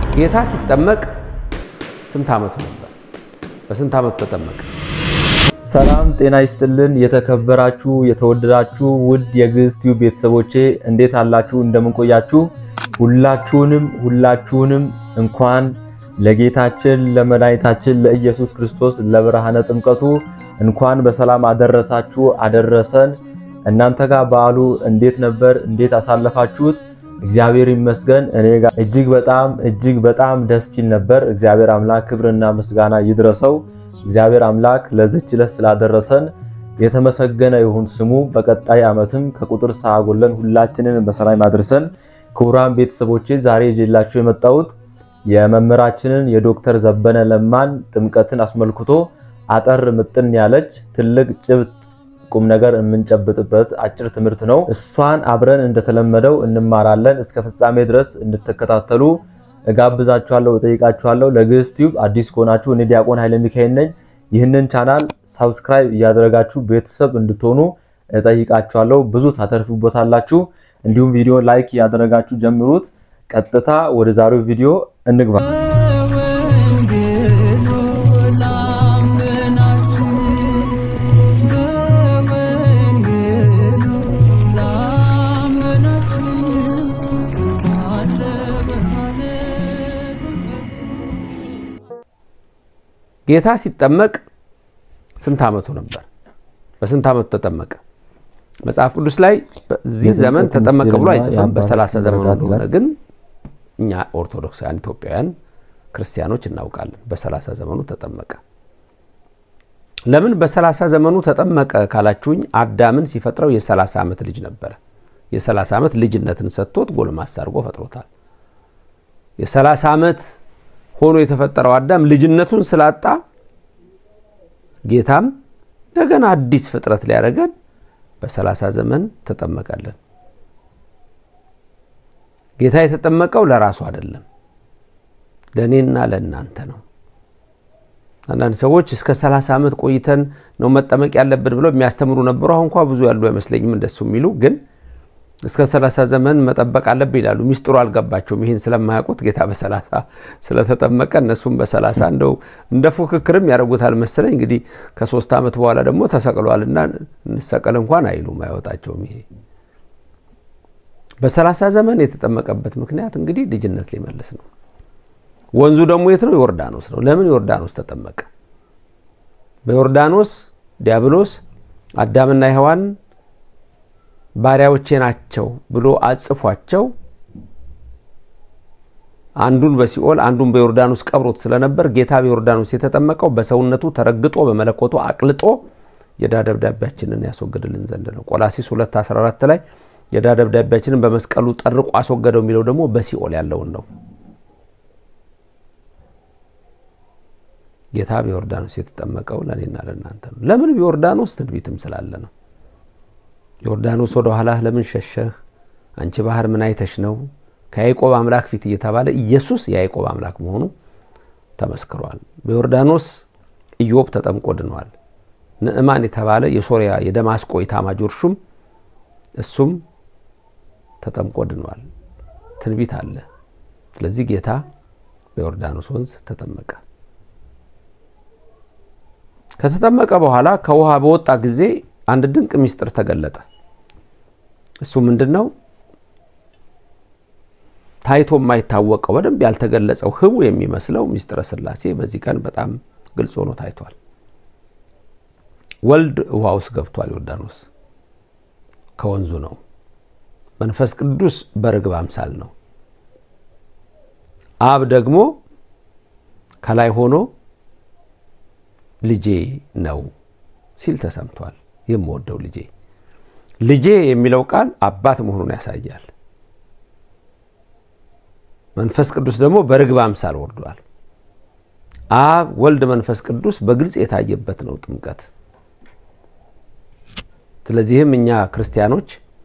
ጌታ ሲጠመቅ ስንት ዓመቱ ነበር? በስንት ዓመቱ ተጠመቀ? ሰላም ጤና ይስጥልን። የተከበራችሁ የተወደዳችሁ ውድ የግዕዝ ቲዩብ ቤተሰቦቼ እንዴት አላችሁ? እንደምንቆያችሁ ሁላችሁንም ሁላችሁንም እንኳን ለጌታችን ለመድኃኒታችን ለኢየሱስ ክርስቶስ ለብርሃነ ጥምቀቱ እንኳን በሰላም አደረሳችሁ አደረሰን። እናንተ ጋር በዓሉ እንዴት ነበር? እንዴት አሳለፋችሁት? እግዚአብሔር ይመስገን እኔ ጋር እጅግ በጣም እጅግ በጣም ደስ ሲል ነበር። እግዚአብሔር አምላክ ክብርና ምስጋና ይድረሰው። እግዚአብሔር አምላክ ለዚች ዕለት ስላደረሰን የተመሰገነ ይሁን ስሙ። በቀጣይ ዓመትም ከቁጥር ሳያጎለን ሁላችንን በሰላም አድርሰን። ክቡራን ቤተሰቦቼ ዛሬ ይዤላችሁ የመጣሁት የመምህራችንን የዶክተር ዘበነ ለማን ጥምቀትን አስመልክቶ አጠር ምጥን ያለች ትልቅ ጭብጥ ቁም ነገር የምንጨብጥበት አጭር ትምህርት ነው። እሷን አብረን እንደተለመደው እንማራለን። እስከ ፍጻሜ ድረስ እንድትከታተሉ እጋብዛችኋለሁ፣ እጠይቃችኋለሁ። ለግዕዝ ቲዩብ አዲስ ከሆናችሁ እኔ ዲያቆን ኃይለ ሚካኤል ነኝ። ይህንን ቻናል ሳብስክራይብ እያደረጋችሁ ቤተሰብ እንድትሆኑ እጠይቃችኋለሁ። ብዙ ታተርፉበታላችሁ። እንዲሁም ቪዲዮ ላይክ እያደረጋችሁ ጀምሩት። ቀጥታ ወደ ዛሬው ቪዲዮ እንግባ። ጌታ ሲጠመቅ ስንት ዓመቱ ነበር? በስንት ዓመቱ ተጠመቀ? መጽሐፍ ቅዱስ ላይ በዚህ ዘመን ተጠመቀ ብሎ አይጽፍም። በሰላሳ ዘመኑ እንደሆነ ግን እኛ ኦርቶዶክሳውያን ኢትዮጵያውያን ክርስቲያኖች እናውቃለን። በሰላሳ ዘመኑ ተጠመቀ። ለምን በሰላሳ ዘመኑ ተጠመቀ ካላችሁኝ አዳምን ሲፈጥረው የሰላሳ ዓመት ልጅ ነበረ። የሰላሳ ዓመት ልጅነትን ሰጥቶት ጎልማሳ አድርጎ ፈጥሮታል። የሰላሳ ዓመት ሆኖ የተፈጠረው አዳም ልጅነቱን ስላጣ ጌታም እንደገና አዲስ ፍጥረት ሊያደርገን በሰላሳ ዘመን ተጠመቀልን። ጌታ የተጠመቀው ለራሱ አይደለም፣ ለእኔና ለእናንተ ነው። አንዳንድ ሰዎች እስከ ሰላሳ ዓመት ቆይተን ነው መጠመቅ ያለብን ብለው የሚያስተምሩ ነበሩ። አሁን እንኳ ብዙ ያሉ አይመስለኝም እንደሱ የሚሉ ግን እስከ ሰላሳ ዘመን መጠበቅ አለብን ይላሉ። ሚስጥሩ አልገባቸውም። ይህን ስለማያውቁት ጌታ በሰላሳ ስለተጠመቀ እነሱም በሰላሳ እንደው እንደ ፉክክርም ያደርጉታል መሰለኝ። እንግዲህ ከሶስት ዓመት በኋላ ደግሞ ተሰቅሏልና እንሰቀል እንኳን አይሉም፣ አይወጣቸውም። ይሄ በሰላሳ ዘመን የተጠመቀበት ምክንያት እንግዲህ ልጅነት ሊመልስ ነው። ወንዙ ደግሞ የት ነው? ዮርዳኖስ ነው። ለምን ዮርዳኖስ ተጠመቀ? በዮርዳኖስ ዲያብሎስ አዳምና ሔዋን ባሪያዎቼ ናቸው ብሎ አጽፏቸው አንዱን በሲኦል አንዱን በዮርዳኖስ ቀብሮት ስለነበር ጌታ በዮርዳኖስ የተጠመቀው በሰውነቱ ተረግጦ በመለኮቱ አቅልጦ የዕዳ ደብዳቤያችንን ያስወግድልን ዘንድ ነው። ቆላሲስ 2:14 ላይ የዕዳ ደብዳቤያችንን በመስቀሉ ጠርቆ አስወገደው የሚለው ደግሞ በሲኦል ያለውን ነው። ጌታ በዮርዳኖስ የተጠመቀው ለእኔና ለእናንተ ነው። ለምን? በዮርዳኖስ ትንቢትም ስላለ ነው። ዮርዳኖስ ወደ ኋላህ ለምን ሸሸህ? አንቺ ባህር ምን አይተሽ ነው? ከያዕቆብ አምላክ ፊት እየተባለ ኢየሱስ የያዕቆብ አምላክ መሆኑ ተመስክሯል። በዮርዳኖስ ኢዮብ ተጠምቆ ድኗል። ንዕማን የተባለ የሶሪያ የደማስቆ ኢታማጆር ሹም እሱም ተጠምቆ ድኗል። ትንቢት አለ። ስለዚህ ጌታ በዮርዳኖስ ወንዝ ተጠመቀ። ከተጠመቀ በኋላ ከውሃ በወጣ ጊዜ አንድ ድንቅ ምስጢር ተገለጠ። እሱ ምንድን ነው? ታይቶ የማይታወቀው በደንብ ያልተገለጸው ህቡ የሚመስለው ምስጢረ ሥላሴ በዚህ ቀን በጣም ግልጽ ሆኖ ታይቷል። ወልድ ውሃ ውስጥ ገብቷል። ዮርዳኖስ ከወንዙ ነው። መንፈስ ቅዱስ በርግብ አምሳል ነው። አብ ደግሞ ከላይ ሆኖ ልጄ ነው ሲል ተሰምቷል። የምወደው ልጄ ልጄ የሚለው ቃል አባት መሆኑን ያሳያል። መንፈስ ቅዱስ ደግሞ በርግብ አምሳል ወርዷል። አብ፣ ወልድ፣ መንፈስ ቅዱስ በግልጽ የታየበት ነው ጥምቀት። ስለዚህም እኛ ክርስቲያኖች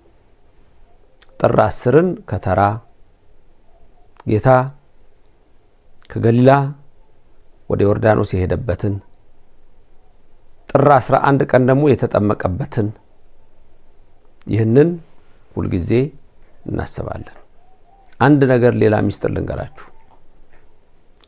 ጥር አስርን ከተራ ጌታ ከገሊላ ወደ ዮርዳኖስ የሄደበትን ጥር 11 ቀን ደግሞ የተጠመቀበትን ይህንን ሁልጊዜ እናስባለን። አንድ ነገር ሌላ ሚስጥር ልንገራችሁ።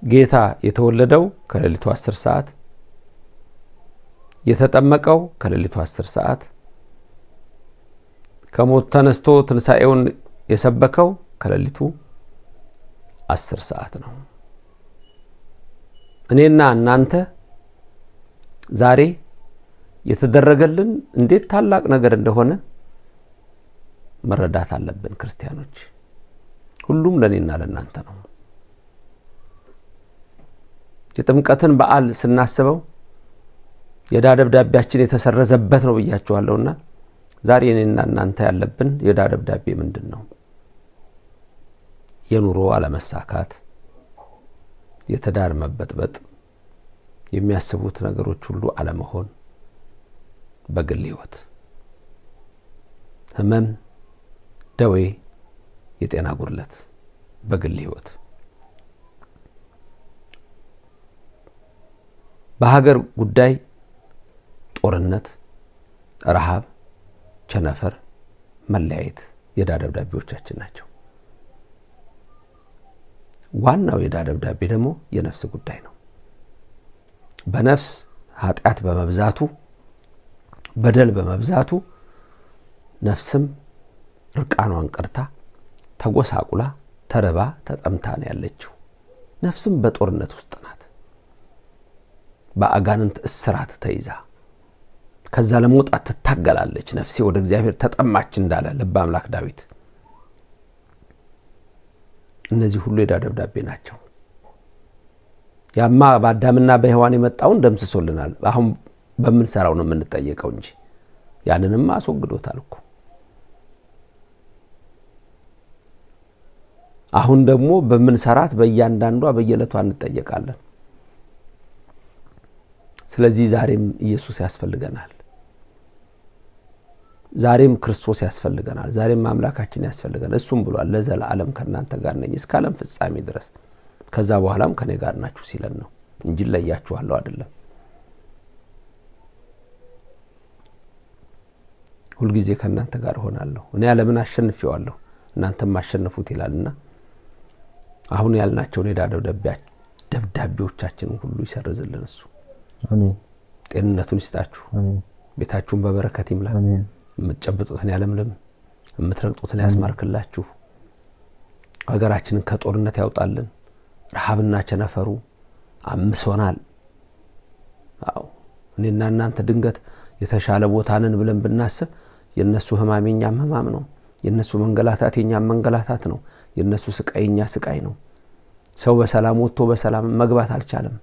ጌታ የተወለደው ከሌሊቱ 10 ሰዓት፣ የተጠመቀው ከሌሊቱ 10 ሰዓት፣ ከሞት ተነስቶ ትንሣኤውን የሰበከው ከሌሊቱ 10 ሰዓት ነው። እኔና እናንተ ዛሬ የተደረገልን እንዴት ታላቅ ነገር እንደሆነ መረዳት አለብን። ክርስቲያኖች ሁሉም ለእኔና ለእናንተ ነው። የጥምቀትን በዓል ስናስበው የዕዳ ደብዳቤያችን የተሰረዘበት ነው ብያችኋለሁና ዛሬ እኔና እናንተ ያለብን የዕዳ ደብዳቤ ምንድን ነው? የኑሮ አለመሳካት፣ የትዳር መበጥበጥ፣ የሚያስቡት ነገሮች ሁሉ አለመሆን፣ በግል ሕይወት ህመም፣ ደዌ፣ የጤና ጉድለት በግል ሕይወት በሀገር ጉዳይ ጦርነት፣ ረሃብ፣ ቸነፈር፣ መለያየት የዕዳ ደብዳቤዎቻችን ናቸው። ዋናው የዕዳ ደብዳቤ ደግሞ የነፍስ ጉዳይ ነው። በነፍስ ኃጢአት በመብዛቱ በደል በመብዛቱ ነፍስም ርቃኗን ቀርታ ተጎሳቁላ ተርባ ተጠምታ ነው ያለችው። ነፍስም በጦርነት ውስጥ ናት። በአጋንንት እስራት ተይዛ ከዛ ለመውጣት ትታገላለች። ነፍሴ ወደ እግዚአብሔር ተጠማች እንዳለ ልበ አምላክ ዳዊት። እነዚህ ሁሉ የዕዳ ደብዳቤ ናቸው። ያማ በአዳምና በሔዋን የመጣውን ደምስሶልናል። አሁን በምንሰራው ነው የምንጠየቀው እንጂ ያንንም አስወግዶታል እኮ። አሁን ደግሞ በምንሰራት በእያንዳንዷ በየዕለቷ እንጠየቃለን። ስለዚህ ዛሬም ኢየሱስ ያስፈልገናል። ዛሬም ክርስቶስ ያስፈልገናል። ዛሬም አምላካችን ያስፈልገናል። እሱም ብሏል ለዘላለም ከእናንተ ጋር ነኝ እስከ ዓለም ፍጻሜ ድረስ ከዛ በኋላም ከኔ ጋር ናችሁ ሲለን ነው እንጂ ለያችኋለሁ አይደለም። ሁልጊዜ ከእናንተ ጋር እሆናለሁ፣ እኔ ዓለምን አሸንፌዋለሁ እናንተም አሸንፉት ይላልና አሁን ያልናቸውን የዕዳ ደብዳቤዎቻችንን ሁሉ ይሰርዝልን እሱ። ጤንነቱን ይስጣችሁ፣ ቤታችሁን በበረከት ይምላ፣ የምትጨብጡትን ያለምልም፣ የምትረግጡትን ያስማርክላችሁ፣ ሀገራችንን ከጦርነት ያውጣልን። ረሃብና ቸነፈሩ አምሶናል። አዎ እኔና እናንተ ድንገት የተሻለ ቦታንን ብለን ብናስብ የእነሱ ህማም የኛም ህማም ነው። የእነሱ መንገላታት የኛም መንገላታት ነው። የእነሱ ስቃይ የኛ ስቃይ ነው። ሰው በሰላም ወጥቶ በሰላም መግባት አልቻለም።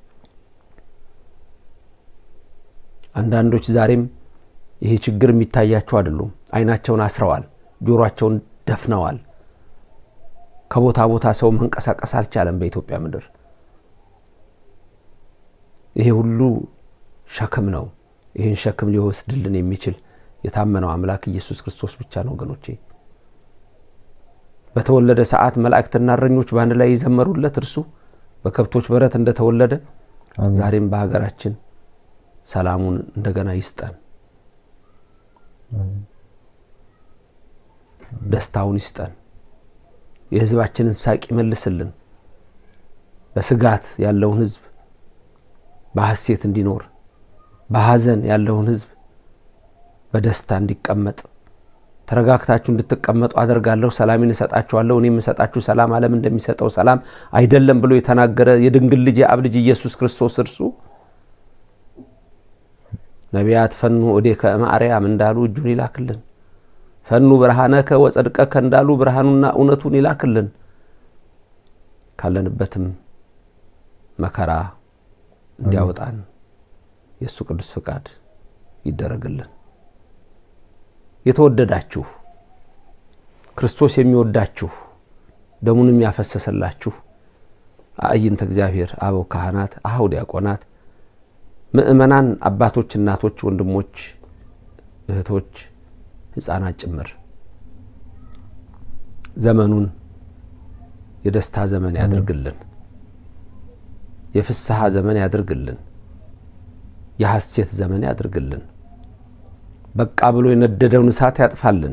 አንዳንዶች ዛሬም ይሄ ችግር የሚታያቸው አይደሉም። አይናቸውን አስረዋል፣ ጆሮአቸውን ደፍነዋል። ከቦታ ቦታ ሰው መንቀሳቀስ አልቻለም በኢትዮጵያ ምድር። ይሄ ሁሉ ሸክም ነው። ይህን ሸክም ሊወስድልን የሚችል የታመነው አምላክ ኢየሱስ ክርስቶስ ብቻ ነው ወገኖቼ። በተወለደ ሰዓት መላእክትና እረኞች በአንድ ላይ የዘመሩለት እርሱ በከብቶች በረት እንደተወለደ ዛሬም በሀገራችን ሰላሙን እንደገና ይስጠን፣ ደስታውን ይስጠን፣ የህዝባችንን ሳቅ ይመልስልን። በስጋት ያለውን ህዝብ በሐሴት እንዲኖር፣ በሐዘን ያለውን ህዝብ በደስታ እንዲቀመጥ ተረጋግታችሁ እንድትቀመጡ አደርጋለሁ፣ ሰላሜን እሰጣችኋለሁ፣ እኔ የምሰጣችሁ ሰላም ዓለም እንደሚሰጠው ሰላም አይደለም ብሎ የተናገረ የድንግል ልጅ የአብ ልጅ ኢየሱስ ክርስቶስ እርሱ ነቢያት ፈኑ እዴከ እምአርያም እንዳሉ እጁን ይላክልን። ፈኑ ብርሃነከ ወጸድቀከ እንዳሉ ብርሃኑና እውነቱን ይላክልን። ካለንበትም መከራ እንዲያወጣን የእሱ ቅዱስ ፍቃድ ይደረግልን። የተወደዳችሁ ክርስቶስ የሚወዳችሁ ደሙንም ያፈሰሰላችሁ አዕይንተ እግዚአብሔር አበው ካህናት፣ አኀው ዲያቆናት፣ ምእመናን፣ አባቶች፣ እናቶች፣ ወንድሞች፣ እህቶች፣ ሕፃናት ጭምር ዘመኑን የደስታ ዘመን ያድርግልን። የፍስሐ ዘመን ያድርግልን። የሐሴት ዘመን ያድርግልን። በቃ ብሎ የነደደውን እሳት ያጥፋልን።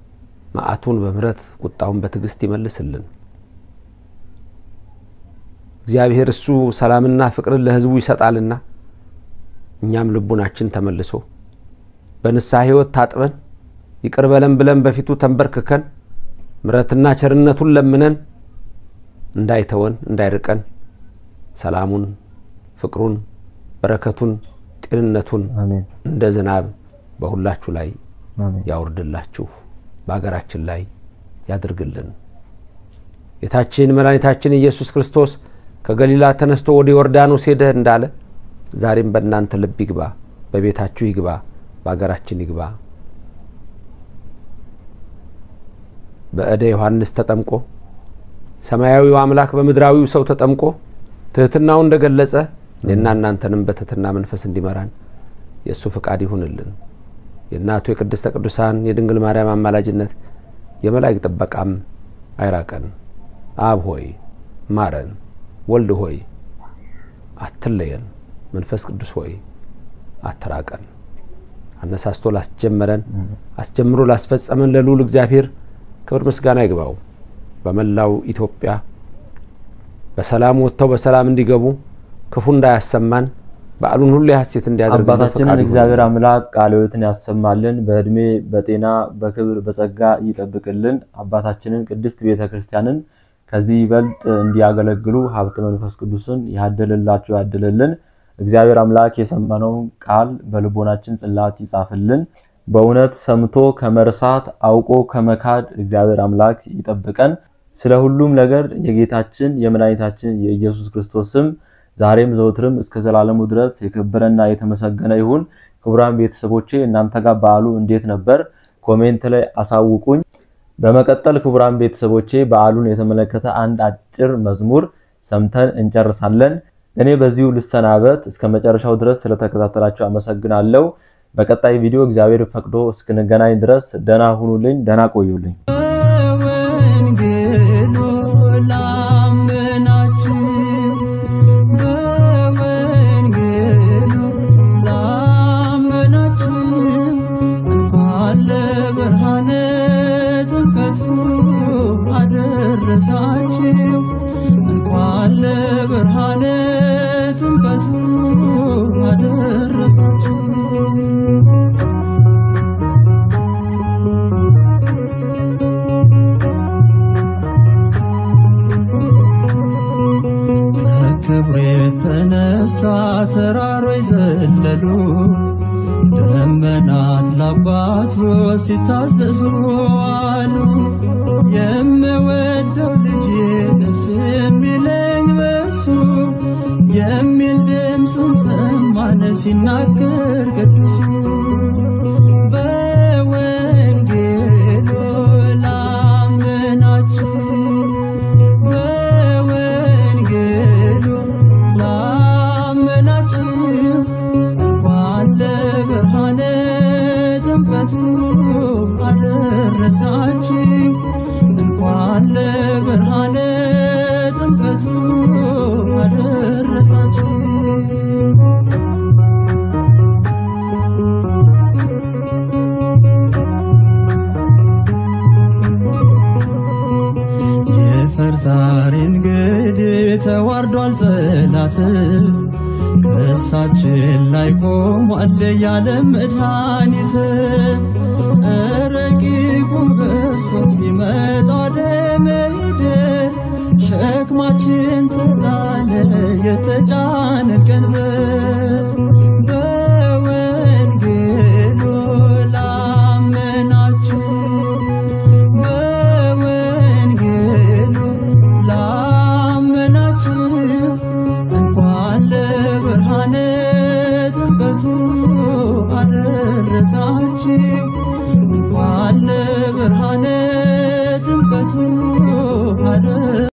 መዓቱን በምሕረት ቁጣውን በትዕግስት ይመልስልን። እግዚአብሔር እሱ ሰላምና ፍቅርን ለሕዝቡ ይሰጣልና እኛም ልቡናችን ተመልሶ በንስሐ ሕይወት ታጥበን ይቅር በለን ብለን በፊቱ ተንበርክከን ምሕረትና ቸርነቱን ለምነን እንዳይተወን እንዳይርቀን ሰላሙን፣ ፍቅሩን፣ በረከቱን፣ ጤንነቱን እንደ ዝናብ በሁላችሁ ላይ ያውርድላችሁ፣ በሀገራችን ላይ ያድርግልን። ጌታችን መድኃኒታችን ኢየሱስ ክርስቶስ ከገሊላ ተነስቶ ወደ ዮርዳኖስ ሄደ እንዳለ ዛሬም በእናንተ ልብ ይግባ፣ በቤታችሁ ይግባ፣ በሀገራችን ይግባ። በእደ ዮሐንስ ተጠምቆ ሰማያዊው አምላክ በምድራዊው ሰው ተጠምቆ ትህትናው እንደገለጸ እኔና እናንተንም በትህትና መንፈስ እንዲመራን የእሱ ፍቃድ ይሁንልን። የእናቱ የቅድስተ ቅዱሳን የድንግል ማርያም አማላጅነት የመላእክት ጥበቃም አይራቀን። አብ ሆይ ማረን፣ ወልድ ሆይ አትለየን፣ መንፈስ ቅዱስ ሆይ አትራቀን። አነሳስቶ ላስጀመረን አስጀምሮ ላስፈጸመን ለልዑል እግዚአብሔር ክብር ምስጋና ይግባው። በመላው ኢትዮጵያ በሰላም ወጥተው በሰላም እንዲገቡ ክፉ እንዳያሰማን በዓሉን ሁሉ የሐሴት እንዲያደርግ አባታችንን እግዚአብሔር አምላክ ቃለ ሕይወትን ያሰማልን፣ በእድሜ በጤና በክብር በጸጋ ይጠብቅልን። አባታችንን ቅድስት ቤተ ክርስቲያንን ከዚህ ይበልጥ እንዲያገለግሉ ሀብተ መንፈስ ቅዱስን ያደልላቸው ያድልልን። እግዚአብሔር አምላክ የሰማነውን ቃል በልቦናችን ጽላት ይጻፍልን። በእውነት ሰምቶ ከመርሳት አውቆ ከመካድ እግዚአብሔር አምላክ ይጠብቀን። ስለ ሁሉም ነገር የጌታችን የመድኃኒታችን የኢየሱስ ክርስቶስ ስም ዛሬም ዘውትርም እስከ ዘላለሙ ድረስ የከበረና የተመሰገነ ይሁን። ክቡራን ቤተሰቦቼ እናንተ ጋር በዓሉ እንዴት ነበር? ኮሜንት ላይ አሳውቁኝ። በመቀጠል ክቡራን ቤተሰቦቼ በዓሉን የተመለከተ አንድ አጭር መዝሙር ሰምተን እንጨርሳለን። እኔ በዚሁ ልሰናበት። እስከ መጨረሻው ድረስ ስለተከታተላችሁ አመሰግናለሁ። በቀጣይ ቪዲዮ እግዚአብሔር ፈቅዶ እስክንገናኝ ድረስ ደና ሁኑልኝ፣ ደና ቆዩልኝ። በወንጌሉ ላመናችሁ በወንጌሉ ላመናችሁ እንኳን ለብርሃነ ጥምቀቱ አደረሳችሁ እንኳን ለብርሃነ ጥምቀቱ አደረሳችሁ። ከክብሩ የተነሳ ተራሮች ዘለሉ፣ ደመናት ለአባቱ ሲታዘዙ አሉ። የምወደው ልጄ ደስ የሚለኝ በሱ የሚል ድምፁን ሰማን ሲናገር ቅዱሱ በወንጌሉ ላመናችሁ በወንጌሉ ላመናችሁ እንኳን ለብርሃነ ጥምቀቱ አደረሳችሁ እንኳን ለብርሃነ ጥምቀቱ አደረሳችሁ። የፈርዛሪ እንግዲህ ተዋርዷል ጠላት ከእሳችን ላይ ቆሟል ያለ መድኃኒት ረቂቁ ገዝፎ ሲመጣ ደመሄደር ሸክማችን ተጣለ የተጫነ ቀንበር በወንጌሉ ላመናችሁ በወንጌሉ ላመናችሁ እንኳን ለብርሃነ ጥምቀቱ አደረሳችሁ እንኳን ለብርሃነ